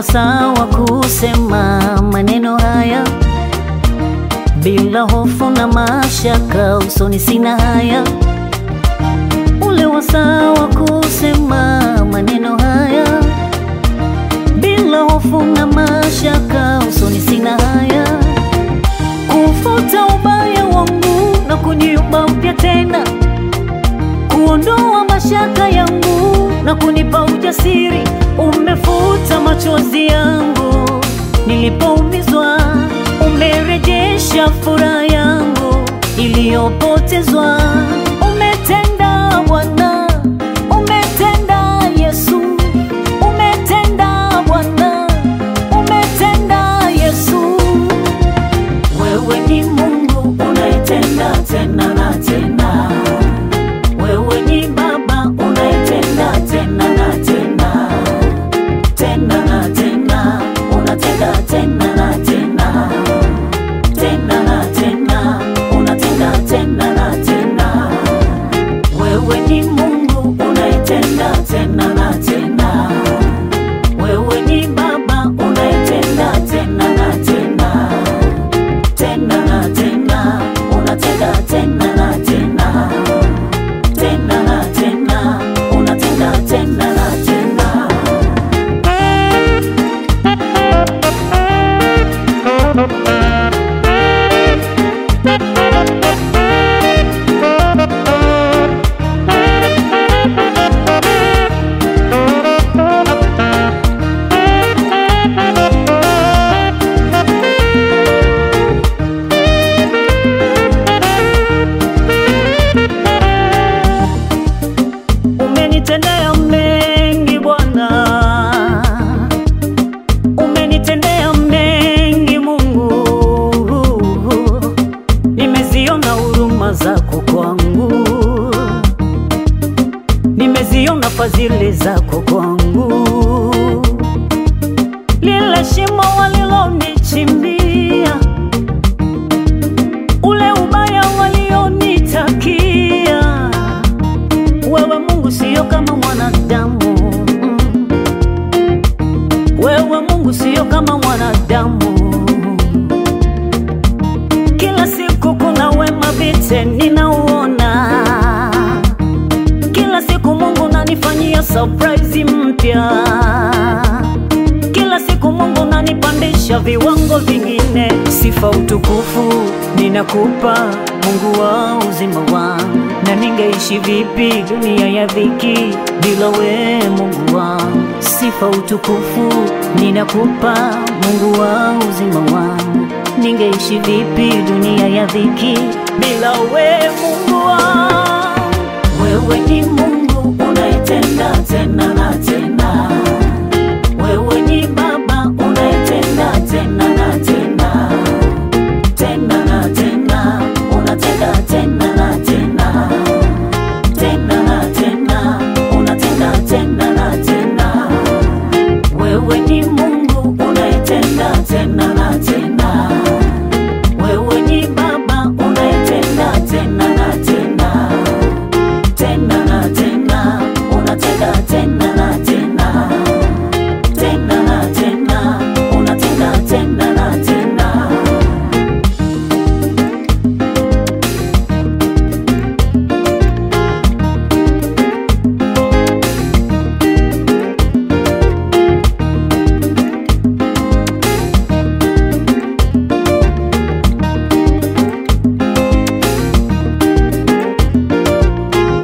wasaa wa kusema maneno haya bila hofu na mashaka, usoni sina haya. Ule wasaa wa kusema maneno haya bila hofu na mashaka, usoni sina haya, kufuta ubaya wangu na kuniumba upya tena, kuondoa mashaka yangu na kunipa ujasiri. Umefuta machozi yangu nilipoumizwa, umerejesha furaha yangu iliyopotezwa. Umetenda Bwana, umetenda Yesu, umetenda Bwana, umetenda Yesu. Wewe ni Mungu unayetenda tena na tena, wewe ni Baba unayetenda tena na tena, tena na tena, unatenda tena na tena, tena na tena, unatenda tena na tena. Wewe ni Mungu unayetenda tena na tena, wewe ni Baba unayetenda tena na tena tena na tena, unatenda tena na tena, tena na tena, unatenda tena na tena. Umenitendea mengi Bwana, umenitendea mengi Mungu, nimeziona huruma zako kwangu, nimeziona fadhili zako kwangu, lile shimo walilonichimbia, ule ubaya walionitakia wewe Mungu sio kama mwanadamu, Mm. wewe Mungu sio kama mwanadamu. Kila siku kuna wema vite ninauona, kila siku Mungu nanifanyia surprise mpya, kila siku Mungu nanipandisha viwango vingine. Sifa utukufu ninakupa Mungu wa uzima wangu, na ningeishi vipi dunia ya dhiki bila we Mungu wangu? Sifa utukufu ninakupa Mungu wa uzima wangu, ningeishi vipi dunia ya dhiki bila we Mungu wangu?